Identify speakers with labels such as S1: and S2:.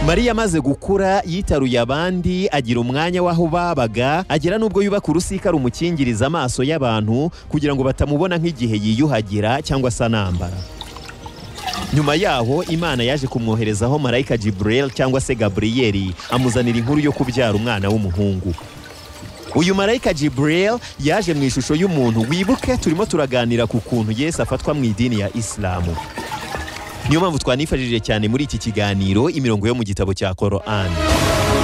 S1: mariya amaze gukura yitaruye abandi agira umwanya w'aho babaga agera n'ubwo yubaka urusika rumukingiriza amaso y'abantu kugira ngo batamubona nk'igihe yiyuhagira cyangwa se anambara nyuma yaho imana yaje kumwoherezaho marayika Jibril cyangwa se gaburiyeri amuzanira inkuru yo kubyara umwana w'umuhungu uyu marayika Jibril yaje mu ishusho y'umuntu wibuke turimo turaganira ku kuntu yesu afatwa mu idini ya isilamu niyo mpamvu twanifashije cyane muri iki kiganiro imirongo yo mu gitabo cya korowani